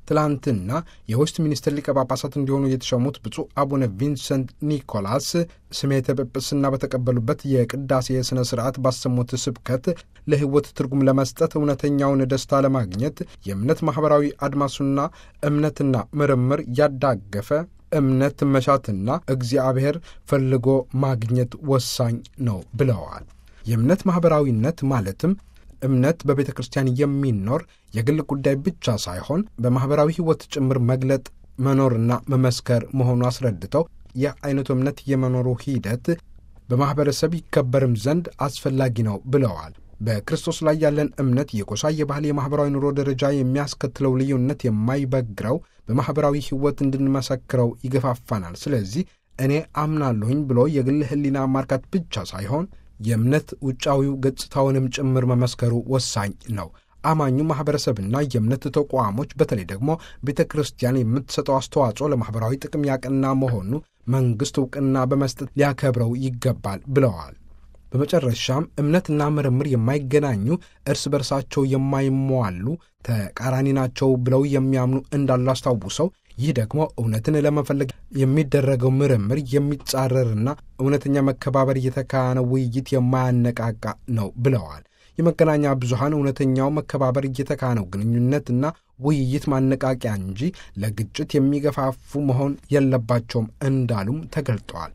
ትላንትና የዌስት ሚኒስትር ሊቀ ጳጳሳት እንዲሆኑ የተሾሙት ብፁዕ አቡነ ቪንሰንት ኒኮላስ ስሜተ ጵጵስና በተቀበሉበት የቅዳሴ ሥነ ሥርዓት ባሰሙት ስብከት ለሕይወት ትርጉም ለመስጠት እውነተኛውን ደስታ ለማግኘት የእምነት ማኅበራዊ አድማሱና እምነትና ምርምር ያዳገፈ እምነት መሻትና እግዚአብሔር ፈልጎ ማግኘት ወሳኝ ነው ብለዋል። የእምነት ማኅበራዊነት ማለትም እምነት በቤተ ክርስቲያን የሚኖር የግል ጉዳይ ብቻ ሳይሆን በማኅበራዊ ሕይወት ጭምር መግለጥ መኖርና መመስከር መሆኑ አስረድተው ይህ አይነቱ እምነት የመኖሩ ሂደት በማኅበረሰብ ይከበርም ዘንድ አስፈላጊ ነው ብለዋል። በክርስቶስ ላይ ያለን እምነት የጎሳ፣ የባህል፣ የማኅበራዊ ኑሮ ደረጃ የሚያስከትለው ልዩነት የማይበግረው በማኅበራዊ ሕይወት እንድንመሰክረው ይገፋፋናል። ስለዚህ እኔ አምናለሁኝ ብሎ የግል ሕሊና ማርካት ብቻ ሳይሆን የእምነት ውጫዊው ገጽታውንም ጭምር መመስከሩ ወሳኝ ነው። አማኙ ማኅበረሰብና የእምነት ተቋሞች በተለይ ደግሞ ቤተ ክርስቲያን የምትሰጠው አስተዋጽኦ ለማኅበራዊ ጥቅም ያቀና መሆኑ መንግሥት ዕውቅና በመስጠት ሊያከብረው ይገባል ብለዋል። በመጨረሻም እምነትና ምርምር የማይገናኙ እርስ በርሳቸው የማይሟሉ ተቃራኒ ናቸው ብለው የሚያምኑ እንዳሉ አስታውሰው ይህ ደግሞ እውነትን ለመፈለግ የሚደረገው ምርምር የሚጻረርና እውነተኛ መከባበር እየተካነ ውይይት የማያነቃቃ ነው ብለዋል። የመገናኛ ብዙሃን እውነተኛው መከባበር እየተካነው ግንኙነትና ውይይት ማነቃቂያ እንጂ ለግጭት የሚገፋፉ መሆን የለባቸውም እንዳሉም ተገልጠዋል።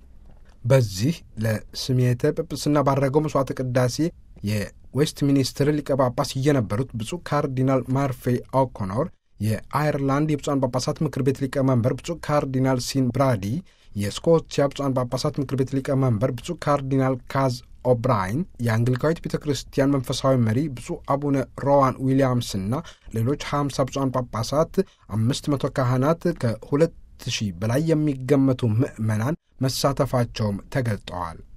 በዚህ ለስሜተ ጵጵስና ባረገው መሥዋዕተ ቅዳሴ የዌስት ሚኒስትር ሊቀ ጳጳስ የነበሩት ብፁዕ ካርዲናል ማርፌ ኦኮኖር የአየርላንድ የብፁዓን ጳጳሳት ምክር ቤት ሊቀመንበር ብፁዕ ካርዲናል ሲን ብራዲ፣ የስኮቲያ ብፁዓን ጳጳሳት ምክር ቤት ሊቀመንበር ብፁዕ ካርዲናል ካዝ ኦብራይን፣ የአንግሊካዊት ቤተ ክርስቲያን መንፈሳዊ መሪ ብፁዕ አቡነ ሮዋን ዊሊያምስና ሌሎች 50 ብፁዓን ጳጳሳት፣ አምስት መቶ ካህናት፣ ከሁለት ሺህ በላይ የሚገመቱ ምዕመናን መሳተፋቸውም ተገልጠዋል።